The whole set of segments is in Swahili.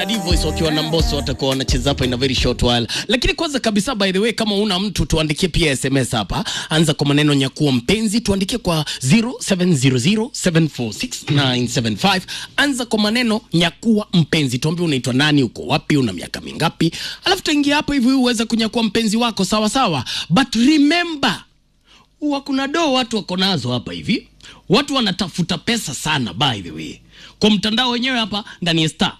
Divoice wakiwa na Mbosso watakuwa wanacheza hapa in a very short while. Lakini kwanza kabisa, by the way, kama una mtu tuandikie pia SMS hapa, anza kwa maneno nyakuo mpenzi, tuandikie kwa 0700746975. Anza kwa maneno nyakuwa mpenzi, tuambie unaitwa nani, uko wapi, una miaka mingapi, alafu tuingia hapo hivi uweze kunyakua mpenzi wako sawa sawa, but remember huwa kuna doo watu wako nazo hapa hivi, watu wanatafuta pesa sana, by the way, kwa mtandao wenyewe hapa ndani ya star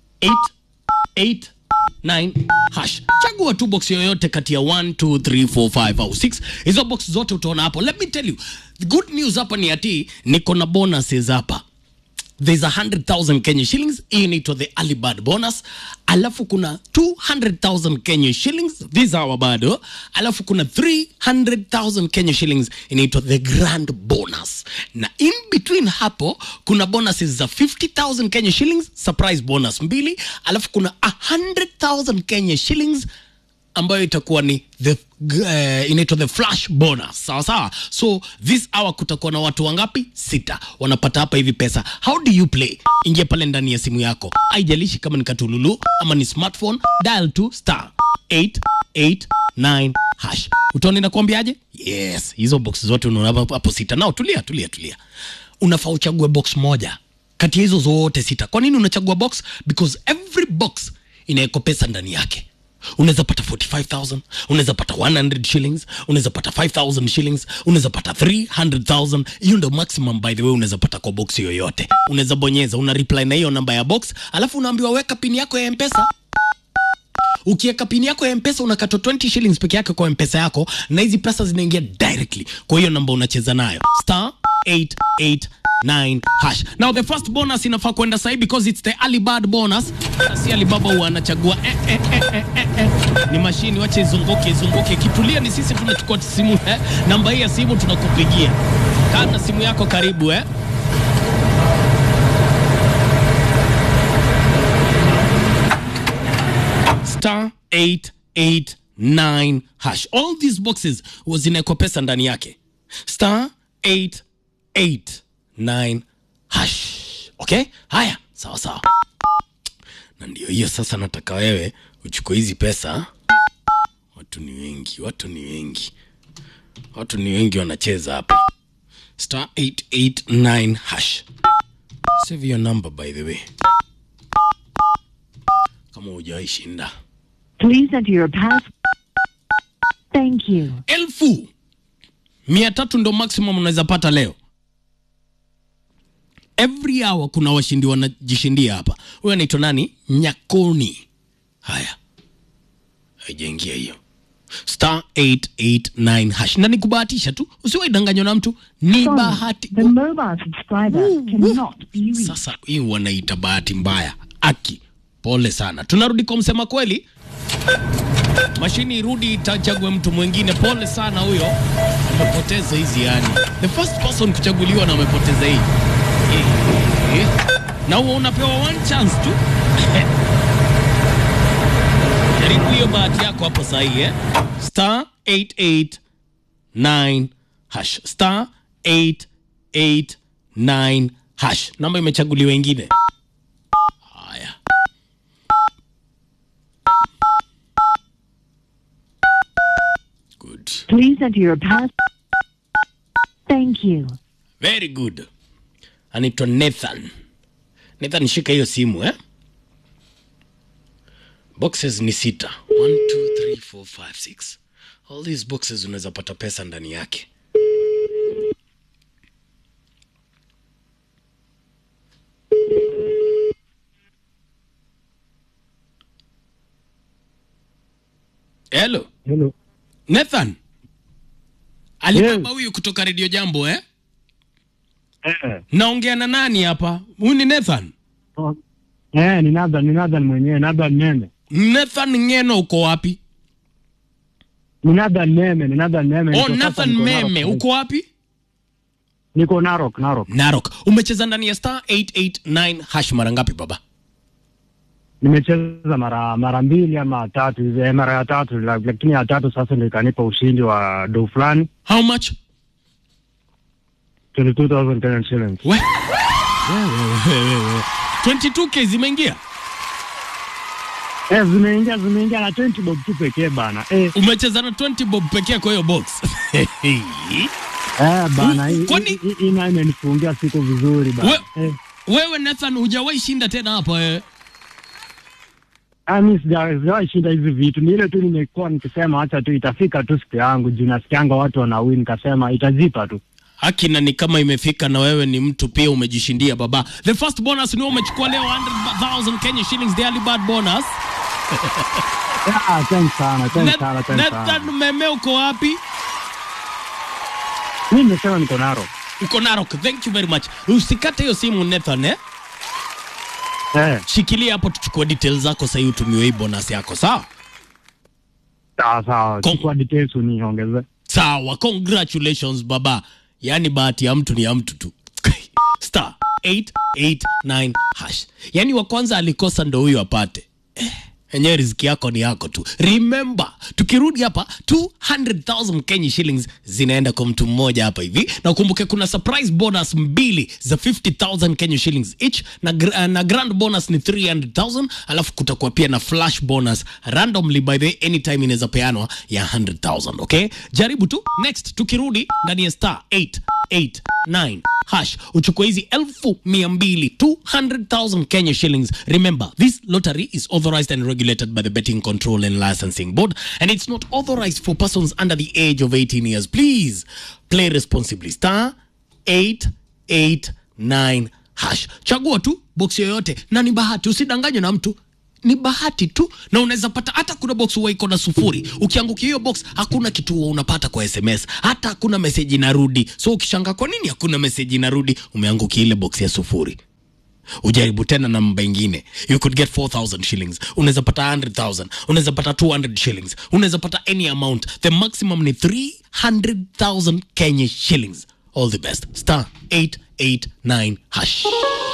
889 hash. Chagua tu box yoyote kati ya 1 2 3 4 5 au 6. Hizo box zote utaona hapo. Let me tell you, the good news hapa ni ati niko na bonuses hapa there's a 100,000 Kenya shillings hii inaitwa the early bird bonus alafu kuna 200,000 Kenya shillings these are bado alafu kuna 300,000 Kenya shillings inaitwa the grand bonus na in between hapo kuna bonuses za 50,000 Kenya shillings surprise bonus mbili alafu kuna 100,000 Kenya shillings ambayo itakuwa ni the uh, inaitwa the flash bonus sawa sawa so this hour kutakuwa na watu wangapi sita wanapata hapa hivi pesa how do you play ingia pale ndani ya simu yako haijalishi kama ni katululu ama ni smartphone dial to star 889 hash utaona inakwambiaje yes hizo box zote unaona hapo hapo sita nao tulia tulia tulia unafaa uchague box moja kati ya hizo zote sita kwa nini unachagua box because every box inawekwa pesa ndani yake unaweza pata 45000 unaweza pata 100 shillings unaweza pata 5000 shillings unaweza pata 300000 hiyo ndio maximum by the way unaweza pata kwa box yoyote unaweza bonyeza una reply na hiyo namba ya box alafu unaambiwa weka pin yako ya mpesa ukiweka pini yako ya mpesa unakatwa 20 shillings peke yake kwa mpesa yako na hizi pesa zinaingia directly kwa hiyo namba unacheza nayo star 889 hash now the first bonus inafaa kwenda sahi because it's the early bird bonus Na si alibaba huwa anachagua eh, eh, eh, eh, eh, eh. ni mashini wache izunguke izunguke kitulia ni sisi tunachukua simu eh. namba hii ya simu tunakupigia kaa na simu yako karibu eh star 889 hash all these boxes huwa zinawekwa pesa ndani yake star 889 hash okay haya sawa sawa na ndio hiyo sasa nataka wewe uchukue hizi pesa watu ni wengi watu ni wengi watu ni wengi wanacheza hapa star 889 hash save your number by the way kama hujawahi shinda Please enter your pass. Thank you. elfu mia tatu ndo maximum unaweza pata leo every hour kuna washindi wanajishindia hapa huyo anaitwa nani nyakoni haya haijaingia hiyo star 889 hash na nikubahatisha tu usiwaidanganywa na mtu ni Sorry, bahati the mobile subscriber cannot be reached. sasa hii wanaita bahati mbaya aki pole sana tunarudi kwa msema kweli mashini irudi itachague mtu mwingine pole sana huyo amepoteza hizi yani the first person kuchaguliwa na amepoteza hii Eh, na huo unapewa one chance tu jaribu hiyo bahati yako hapo sahii eh? star 889 hash star 889 hash namba imechaguliwa ingine haya good Please enter your pass. Thank you. very good anaitwa nathan nathan shika hiyo simu eh? boxes ni sita 1 2 3 4 5 6 all these boxes unaweza pata pesa ndani yake hello Hello. nathan alibaba huyu kutoka redio jambo eh? Eh, naongea na nani hapa huyu ni nathan oh, eh, ni Nathan, ni Nathan mwenyewe, Nathan Meme. nathan ngeno uko wapi Ni Nathan Meme, ni Nathan Meme. oh Niko sasa nathan niko meme Narok. uko wapi Niko Narok, Narok. narok umecheza ndani ya star 889 hash mara ngapi baba Nimecheza mara mara mbili ama tatu hivi, eh, mara ya tatu, la- lakini ya tatu sasa ndio ikanipa ushindi wa do fulani how much 22,000 Kenyan shillings. we, we, we, we, we. 22k zimeingia Eh, zimeingia zimeingia na 20 bob tu pekee bana. Eh, umecheza na 20 bob pekee kwa hiyo box eh bana, hii- Kwani- hii- hii nayo imenifungia siku vizuri bana. We- Eh, wewe nathan hujawahi shinda tena hapa wewe ah, mimi sija- sijawahi shinda hizi vitu, ni ile tu nimekuwa nikisema acha tu itafika tu siku yangu, juu nasikianga watu wanawin, nikasema itajipa tu. haki na ni kama imefika na wewe ni mtu pia umejishindia baba the first bonus ni wewe umechukua leo 100000 kenya shillings the early bird bonus Ah, thanks sana, thanks Nath- sana, thanks nathan sana. meme uko wapi Mimi nimesema niko naro. uko narok thank you very much usikate hiyo simu nathan eh? Eh, shikilia hapo tuchukue details zako sahii utumiwe hii bonus yako sawa sawa sawa, Kom- chukua details uniongeze. sawa congratulations baba yaani bahati ya mtu ni ya mtu tu star 889 hash yaani wa kwanza alikosa ndo huyo apate Eh, enyewe riziki yako ni yako tu remember tukirudi hapa 200000 kenya shillings zinaenda kwa mtu mmoja hapa hivi na ukumbuke kuna surprise bonus mbili za 50000 kenya shillings each na, gr- na grand bonus ni 300000 alafu kutakuwa pia na flash bonus randomly by the way, anytime inaweza peanwa ya 100000 okay jaribu tu next tukirudi ndani ya star 889 hash uchukue hizi elfu mia mbili 200000 kenya shillings remember this lottery is authorized and regulated by the betting control and licensing board and it's not authorized for persons under the age of 18 years please play responsibly star 889 hash chagua tu box yoyote na ni bahati usidanganywe na mtu ni bahati tu na unaweza pata hata kuna box huwa iko na sufuri ukiangukia hiyo box hakuna kitu huwa unapata kwa sms hata hakuna meseji inarudi so ukishanga kwa nini hakuna meseji inarudi umeangukia ile box ya sufuri ujaribu tena namba ingine you could get 4000 shillings unaweza pata 100000 unaweza pata 200 shillings unaweza pata any amount the maximum ni 300000 kenya shillings all the best star 889 hash